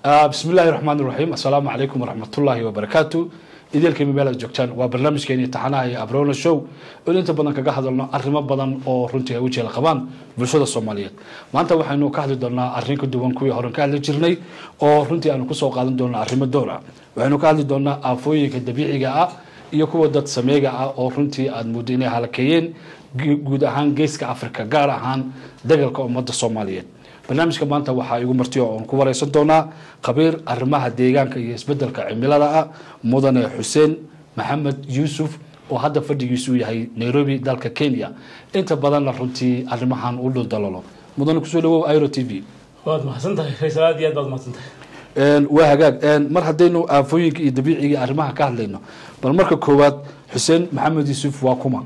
bismi illaahi raxmaan iraxiim assalaamu calaykum waraxmatullaahi wabarakaatu idielkayma meel aad joogtaan waa barnaamijkeeni taxanaha iyo abrona show oon inta badan kaga hadalno arrimo badan oo runtii ay u jeela qabaan bulshada soomaaliyeed maanta waxaynu ka hadli doonaa arrin ka duwan kuwii horen ka hadli jirnay oo runtii aanu kusoo qaadan doona arrimo door ah waxaynu ka hadli doonaa aafooyinka dabiiciga ah iyo kuwa dad sameega ah oo runtii aada muddo inay halakeeyeen guud ahaan geeska africa gaar ahaan dagalka ummadda soomaaliyeed barnaamijka maanta waxaa igu marti oo aan ku wareysan doonaa khabiir arrimaha deegaanka iyo isbedelka cimilada ah mudane xuseen maxamed yuusuf oo hadda fadhigiisu yahay nairobi dalka kenya inta badanna runtii arrimahan u dhuldalolo mudane kusoo dhawow iro t v waad mahadsantahay faysal aad iyo aad baad mahadsantahay waa hagaag mar haddaynu aafooyinka iyo dabiiciga arrimaha ka hadlayno bal marka koowaad xuseen maxamed yuusuf waa kuma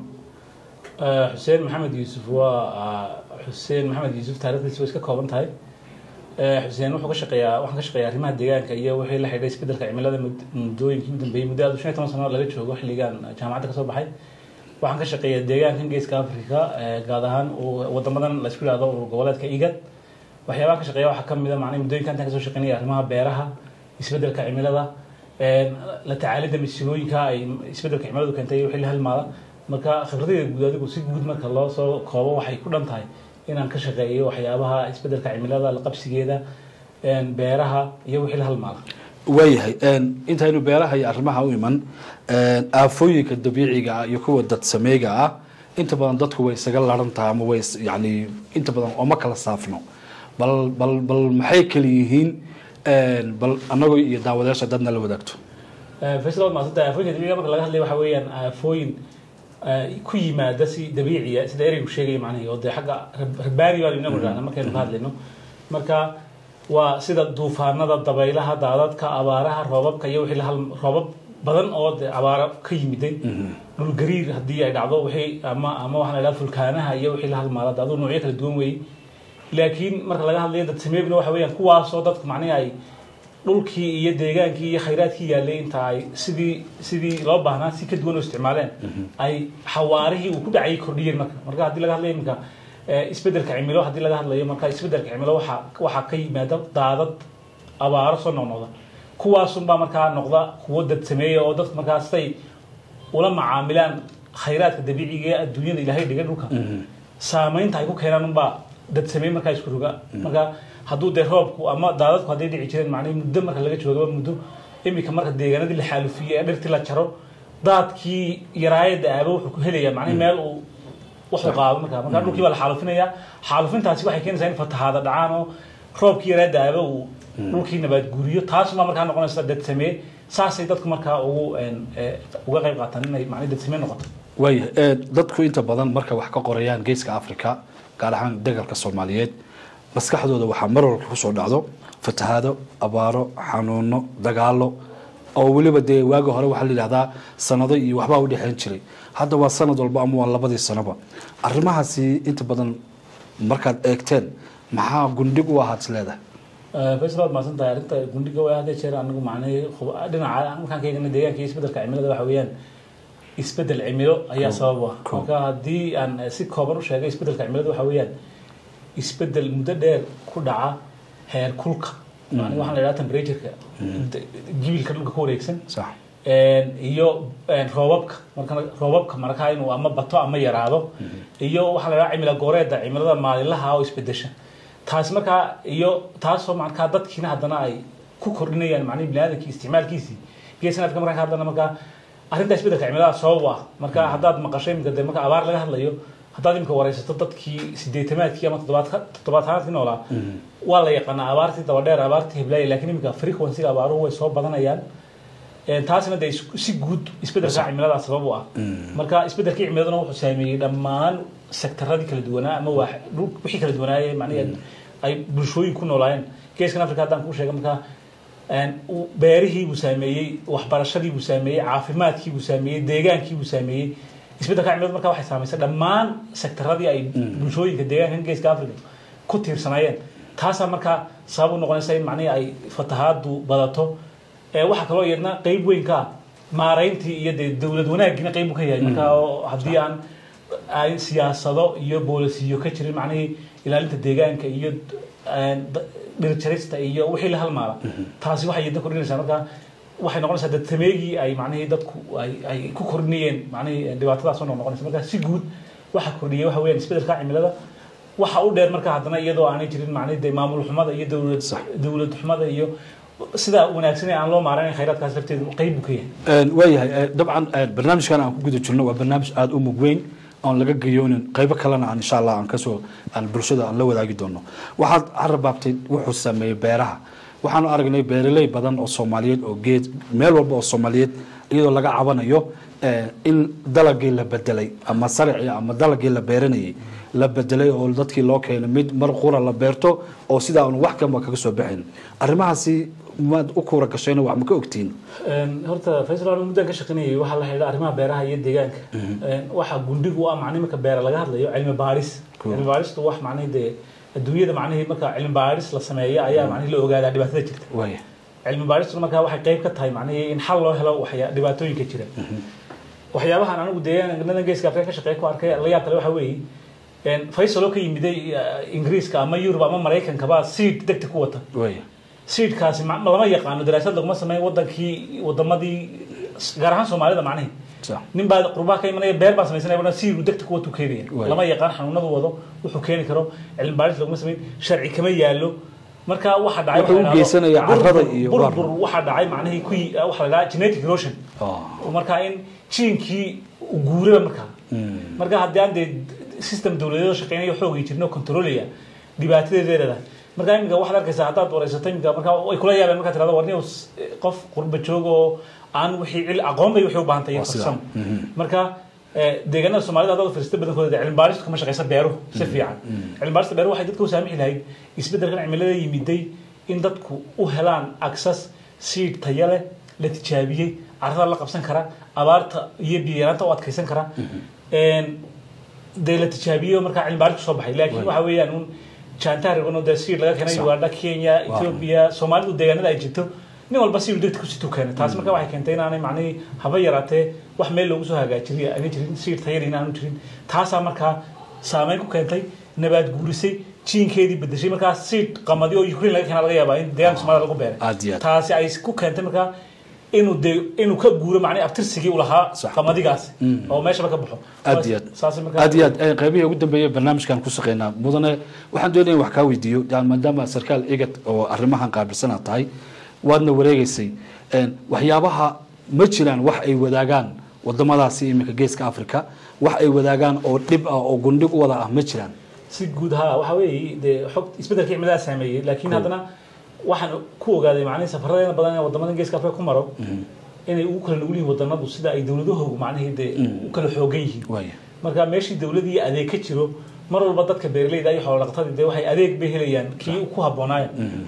xuseen maxamed yuusuf waa xuseen maxamed yuusuf taarikhdiisa way iska kooban tahay xuseen wuxuu ka shaqeeyaa waxaan ka shaqeeyaa arrimaha deegaanka iyo wixii la xidhay isbedelka cimilada muddooyinkii u dambeeyey muddo aad shan iyo toban sano laga joogo xilligan jaamacadda kasoo baxay waxaan ka shaqeeyaa deegaankan geeska africa gaad ahaan wadamadan la isku yihahdo urur goboleedka igad waxyaabaha ka shaqeeya waxaa kamid a macnaa muddooyinka intaan kasoo shaqeynaya arrimaha beeraha isbedelka cimilada la tacaalidda masiibooyinka ay isbedelka cimiladu keentay iyo wixii la halmaada marka khibradayda guud adigu si guud marka loo soo koobo waxay ku dhan tahay inaan ka shaqeeyo waxyaabaha isbedelka cimilada la qabsigeeda beeraha iyo wixii la halmaada waayahay intaynu beeraha iyo arrimaha u iman aafooyinka dabiiciga ah iyo kuwa dad sameega ah inta badan dadku way isaga laran tahay ama way yani inta badan ooma kala saafno bal bal bal maxay kala yihiin bal anagoo iyo daawadayaasha dadna la wadaagto faysal waad mahadsantay aafooyinka dabiiciga marka laga hadlaya waxa weeyaan aafooyin ku yimaada si dabiiciya sida ereygu sheegaya macnahi oo dee xagga rabaani baan inagu idhahna markaynu ka hadlayno marka waa sida duufaanada dabaylaha daadadka abaaraha roobabka iyo wixii lahal roobab badan oo dee abaara ka yimiday dhul gariir haddii ay dhacdo wixii ama ama waxaa la idhaha fulkaanaha iyo wixii la halmaada aduu noocyo kala duwan weeyey laakiin marka laga hadlayo dad sameegna waxa weeyaan kuwaasoo dadku macnihi ay dhulkii iyo deegaankii iyo khayraadkii yaallay inta ay sidii sidii loo baahnaa si ka duwan oo isticmaaleen ay xawaarihii uu ku dhacayay kordhiyeen marka marka haddii laga hadlayo iminka isbedelka cimilo haddii laga hadlayo marka isbedelka cimilo waxa waxaa ka yimaada daadad abaaro soo noqnoqda kuwaasunbaa markaa noqda kuwo dad sameeya oo dadku markaa siday ula macaamilaan khayraadka dabiiciga ee adduunyada ilaahay dhigay dhulka saamaynta ay ku keenaan unbaa dad sameey markaa isku roga marka hadduu dee roobku ama daadadku hadday dhici jireen macnahi muddo marka laga joogo muddo imika marka deegaanadii la xaalufiyey ee dhirtii la jaro daadkii yaraayada aaba wuxuu ku helayaa macnahi meel uu wuxuu qaado marka marka dhulkii baa la xaalufinayaa xaalufintaasi waxay keenaysaa in fatahaada dhacaan oo roobkii yaraayada aaba uu dhulkii nabaad guuriyo taasuma markaa noqonaysa dad samee saasay dadku markaa ugu uga qayb qaataan inay macnahi dad samee noqoto waaya dadku inta badan marka wax ka qorayaan geeska africa gaar ahaan dagalka soomaaliyeed maskaxdooda waxaa mar walba kusoo dhacdo fatahaado abaaro xanuuno dagaalo oo weliba dee waagi hore waxaa la yidhahdaa sanado iyo waxbaa u dhexeyn jiray hadda waa sanad walba ama waa labadii sanoba arrimahaasi inta badan markaad eegteen maxaa gundhig u ahaad is leedahay faysal waad mahadsan tahay arrinta gundhiga waa hadda jeer anigu macnahi dhinaca markaan ka eegna deegaanka iyo isbedelka cimilada waxa weeyaan isbedel cimilo ayaa sabab u ah marka haddii aan si kooban u sheegay isbedelka cimilada waxa weeyaan isbedel muddo dheer ku dhaca heer kulka yani waxaan la idhaha temperatureka jibilka dhulka ku wareegsan iyo roobabka marka roobabka markaa inuu ama bato ama yaraado iyo waxaa la idhaha cimila gooreeda cimilada maalinlaha oo isbedesha taas markaa iyo taasoo markaa dadkiina haddana ay ku kordhinayaan macnihi biniaadamkii isticmaalkiisii geesan afrika markaan ka hadlana markaa arrintaa isbedelka cimilada sabab ah marka haddaad maqasho imika de marka abaar laga hadlayo haddaad imika wareysato dadkii sideetamaadkii ama toddobaatanaadkii noolaa waa la yaqaanaa abaartii dabadheer abaartii heblaaya lakin imika frequencyga abaaruhu way soo badanayaan taasna de si guud isbedelka cimilada sabab u ah marka isbedelkii cimiladuna wuxuu saameeyey dhammaan sektaradii kala duwanaa ama wixii kala duwanaaye macnihi ay bulshooyin ku noolaayeen geeskan africa haddaan kuu sheega marka beerihii buu saameeyey waxbarashadii buu saameeyey caafimaadkii buu saameeyey deegaankii buu saameeyey isbedelka cimilada marka waxay saamaysay dhammaan sektaradii ay bulshooyinka deegaankan geeska africa ku tiirsanaayeen taasaa markaa sabab u noqonaysa in macnihii ay fatahaadu badato waxaa kaloo iyadna qeyb weyn ka maarayntii iyo dee dowlad wanaagiina qeyb u ka yahay marka haddii aan ay siyaasado iyo boolisiyo ka jirin macnihii ilaalinta deegaanka iyo dhirjarista iyo wixii la halmaala taasi waxay yadda kordhinaysaa marka waxay noqonaysaa dadtameegii ay macnihii dadku ay ay ku kordhinayeen macnihii dhibaatadaas oo noqonaysa marka si guud waxa kordhiyay waxa weeyaan isbeddelka cimilada waxa u dheer marka haddana iyadoo aanay jirin macnihii dee maamul xumada iyo dowlad Sax. dowlad xumada iyo sida wanaagsan ee aan loo maaranayn khayraadkaas lafteedu qayb buu ka yahay waayahay eh, dabcan eh, barnaamijkan aan ku guda jirno waa barnaamij aada u mug weyn oon laga gayoonin qaybo kalena aan insha allah aan kasoo aan bulshada aan la wadaagi doono waxaad carabaabtay wuxuu sameeyey beeraha waxaanu aragnay beeraley badan oo soomaaliyeed oo geed meel walba oo soomaaliyeed iyadoo laga cabanayo eh, in dalagii la bedelay ama saricii ama dalagii la beeranayay la bedelay oo dadkii loo keenay mid mar qura la beerto oo sidaa aan wax kanba kaga soo baxayn arrimahaasi maad u kuura gashayna wax ma ka ogtiin Een, horta faysal aan muddan ka shaqaynayay waxaa la xidhiidha arrimaha beeraha iyo deegaanka Een, waxa gundhigu u ah macnihi marka beera laga hadlayo cilmi baaris Cool. cilmi baaristu wax macnihi dee adduunyada macnihii marka cilmi baaris la sameeyo ayaa macnihi la ogaadaa dhibaatada jirta waaya cilmi baaristuna markaa waxay qayb ka tahay macnihii in xal loo helo waxya dhibaatooyinka jira waxyaabahan anigu deegaanada geeska afrika ka shaqeeya ku arkay la yaab kale waxa weeye een, faysal oo ka yimiday eh, ingiriiska ama yurub ama maraykankaba seed degta ku wata waaya seedkaasi ma- lama yaqaano daraasad laguma sameyn wadankii wadamadii gaar ahaan soomaalida macnihi sax nin baa qurbaha ka imanaya beer baa samaysanaya wana siiru degta kuwa tuu keenaya Waay. lama yaqaan xanuunadu wado wuxuu keeni karo cilmi baaris laguma sameyn sharci kama yaalo marka waxa dhacay Wuxuu u waxa la geysanaya yidhahdo carrada burbur- iyo burbur baar. waxa dhacay macnihii ku waxa la dhahaa genetic erosion Oh. marka in jiinkii uu guuraba markaa Mm. marka haddii aan dee system dowladeed shaqeynaya xoogay jirno controlaya dhibaatadeeda leedahay marka iminka waxaad arkaysaa haddaad wareysato iminka marka way kula yaabeen markaad tirahdo warniyow s- qof qurba joog oo aan wixii cil aqoon bay waxay u baahan tahay iyo Waa sidaa. farsamo marka eh, deegaanada soomaalida haddaad fiirsata badankooda dee cilmi baaristu kama shaqeysa beeruhu si fiican cilmi baarista beeruhu waxay dadka u saamixi lahayd isbeddelkan cimilada yimiday in dadku u helaan access seed tayo leh la tijaabiyey carrada la qabsan kara abaarta iyo biyo yaraanta u adkeysan kara Een, dee la tijaabiyo markaa cilmi baaris kusoo baxay laakiin waxa weeyaan un jaantaarigano dee seed laga keenay Sax. uganda kenya ethiopia soomaalidu deegaanada ay jirto nin walba si degta kusitu keenay taas marka waxay keentay inaanay macnihii haba yaraatee wax meel loogu soo hagaajiriy aana jirin siir tayari inaanu jirin taasaa markaa saameyn ku keentay nabaad guurisay jiinkeedii bedeshay markaa siid qamadi oo ukraine laga keena laga yaabaa in deegaanka soomaalida lagu beeray Aad iyo aad. taasi ay ku keentay markaa inuu de inuu ka guuro macnihi abtirsigii u lahaa Sax. qamadigaasi oo meeshaba ka baxo aad iyo aad saas markaa aad iyo aad eh, qaybihii ugu dambeeyay barnaamijkan ku shaqeynaa mudane waxaan doonaya in wax kaa weydiiyo yani maadaama sarkaal igad oo arrimahan qaabilsan aad tahay waadna wareegeysay Een, waxyaabaha ma jiraan wax ay wadaagaan wadamadaasi iminka geeska africa wax ay wadaagaan oo dhib ah oo gundhig u wada ah ma jiraan si guud ahaa waxa weeye dee xog isbeddelka cimilada saameeyey laakiin haddana waxaan ku ogaaday macnihi safaradeena badan ee wadamada geeska afrika ku maro inay ugu kala nugul yihiin wadanadu sida ay dowladahoogu macnihii dee u kala xoogan yihiin waaya marka meeshii dowladii adeeg ka jiro mar walba dadka beeraleyda iyo xoolo dhaqatada dee waxay adeeg bay helayaan kii ku habboonaayo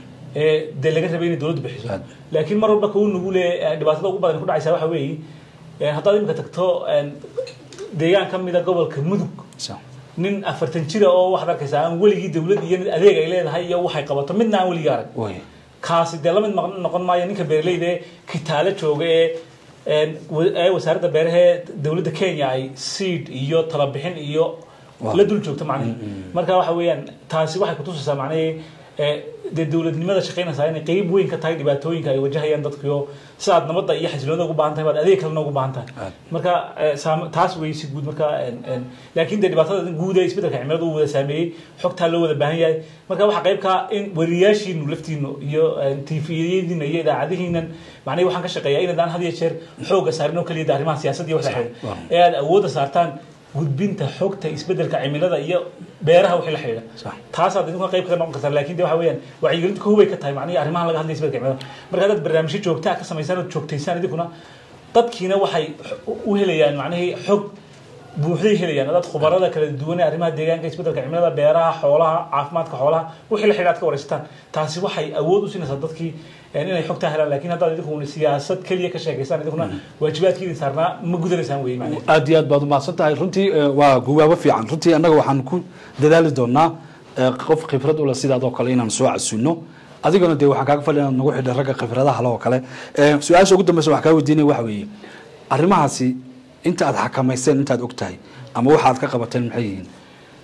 ee dee laga rabay inay dowladdu bixiso Aad. laakiin mar walba kau nugule eh, dhibaatada ugu badan ku dhacaysa waxa weeye eh, haddaad imika tagto eh, deegaan ka mida gobolka mudug Sax. nin afartan jira oo waxaad arkaysaa aan weligii dowlad iyo adeeg ay leedahay iyo waxay qabato midna aan weligii arag waaya kaasi dee lamid noqon noqon maayo ninka beeraleyda ee kitaale jooga ee een, wa- ee wasaaradda beeraha ee dowladda kenya ay seed iyo talabixin iyo Wow. la dul joogto macnihi marka waxa weeyaan taasi waxay kutusaysaa macnihii ee, dee dowladnimada shaqaynaysaa inay qeyb weyn ka tahay dhibaatooyinka ay wajahayaan dadkiyo sidaad nabadda iyo xasiloonida ugu baahan tahay baad adeeg kalena ugu baahan tahay Aad. marka ee, saam- taas wey si guud marka een, een, laakiin dee dhibaatada guud ee isbeddelka cimilada uu wada saameeyey xogtaa loo wada baahan yahay marka waxaa qayb ka in wariyaashiinu laftiinu iyo tviyadiina iyo idaacadihiinan macnahi waxaan ka shaqeeyaa inadaan had iyo jeer xooga saarin oo keliya arrimaha siyaasadda iyo wax la xidhiidha Waaw. ee aad awoodda saartaan gudbinta xogta isbeddelka cimilada iyo beeraha wixii la xidhiidha Sax. taasaad idinku qayb kaga noqon kartaan laakiin de waxa weeyaan wacyigelintu ka hubay ka tahay macnihi arrimahan laga hadlaya isbeddelka cimilada marka haddaad barnaamijyo joogtaa ka samaysaan oo joogtaysaan idinkuna dadkiina waxay u helayaan macnihii xog buuxday helayaan dad khubarada kala duwan ee arrimaha deegaanka isbeddelka cimilada beeraha xoolaha caafimaadka xoolaha wixii la xidhiidha aad ka waraysataan taasi waxay awood u siinaysaa dadkii een, inay xogtaa helaan laakiin haddaad idinkuna siyaasad keliya ka sheekaysaan idinkuna waajibaadkii idin saarnaa ma gudanaysaan weye macnihi aad iyo aad baad umahadsan tahay runtii eh, waa gugaabo fiican runtii annaga waxaan ku dadaali doonaa eh, qof khibrad ule sidaadoo kale inaan soo casuno adigana dee waxaan kaaga fadhi inaad nagu xidhay ragga khibradaha le oo kale Eh, su-aasha ugu dambeysa wax kaa weydiinaya waxa weeye arrimahaasi inta aad xakamayseen intaad og tahay ama waxa aad ka qabateen maxay yihiin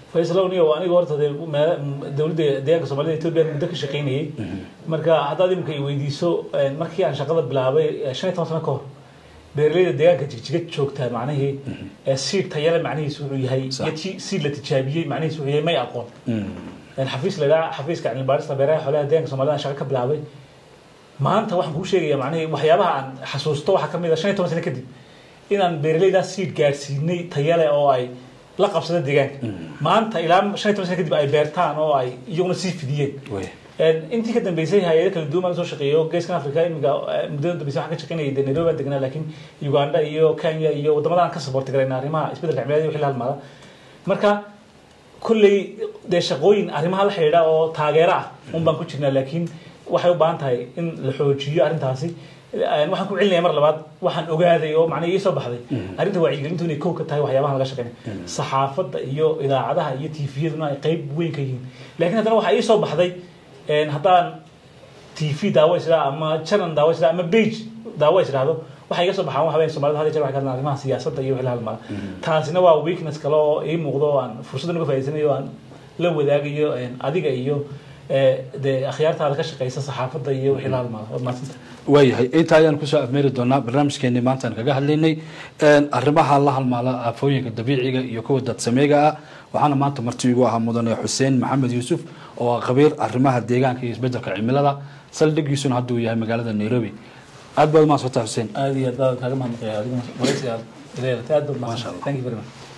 faysalow niyo aniga horta dee meel dowladda deegaanka soomaalida etoobiya muddo ka shaqaynayay marka haddaad imika i weydiiso markii aan shaqada bilaabay shan iyo toban sano ka hor beeraleyda deegaanka jigjiga joogtaa macnihii siid tayale macnihiisu wuxuu yahay iyo siid la tijaabiyey macnihiisu wuxuu yahay may aqoon xafiis la idhaha xafiiska cilmibaarista beeraha xoolaha deegaanka soomaalida aan shaqa ka bilaabay maanta waxaan kuu sheegaya macnihii waxyaabaha aan xasuusto waxaa kamid a shan iyo toban sano kadib inaan beeraleydaa siid gaarsiinay tayale oo ay la qabsada deegaanka maanta ilaa shan iyo toban sano kadib ay beertaan oo ay iyaguna sii fidiyeen intii ka dambeysay hay-ado kala duwan baan soo shaqeeyo geeskan africa imiga muddada dambeysay waxaan ka shaqeynayay dee nairobi baan degnaa laakiin uganda iyo kenya iyo waddamadaan ka saboorti garayna arrimaha isbeddelka cimilada iyo wixii la halmaada marka kolley dee shaqooyin arrimaha la xidhiidha oo taageero ah un baan ku jirnaa laakiin waxay u baahan tahay in la xoojiyo arrintaasi waxaan ku celinaya mar labaad waxaan ogaaday oo macnaha ii soo baxday arrinta wacyigelintu inay kow ka tahay waxyaabaha laga shaqeynay saxaafadda iyo idaacadaha iyo tviyaduna ay qayb weyn ka yihiin laakiin haddana waxaa ii soo baxday haddaan tv daawo isdhaa ama channel daawo isdhaa ama page daawo isdhaahdo waxay iga soo baxaan waxa weyn soomaalida hadda jeer waxay ka hadlaan arrimaha siyaasadda iyo wixii la halmala taasina waa weakness kale oo ii muuqdo oo aan fursaddan uga faa'iidsanayo aan la wadaagayo adiga iyo dee akhyaartaada ka shaqeysa saxaafadda iyo wixii la halmala waad mahadsanta waayahay inta ayaan kusoo afmeeri doonaa barnaamijkeenii maantaan kaga hadlaynay arrimaha la halmaala aafooyinka dabiiciga iyo kuwa dadsameega ah waxaana maanta marti igu ahaa mudane xuseen maxamed yuusuf oo ah khabiir arrimaha deegaanka iyo isbeddelka cimilada saldhigiisuna hadda uu yahay magaalada nairobi aad baad umahadsanta xuseen aad iyo aad baan kaaga mahadnaqaya adiguna waraysi aad ileedatay aad baad mahadsan thank you very much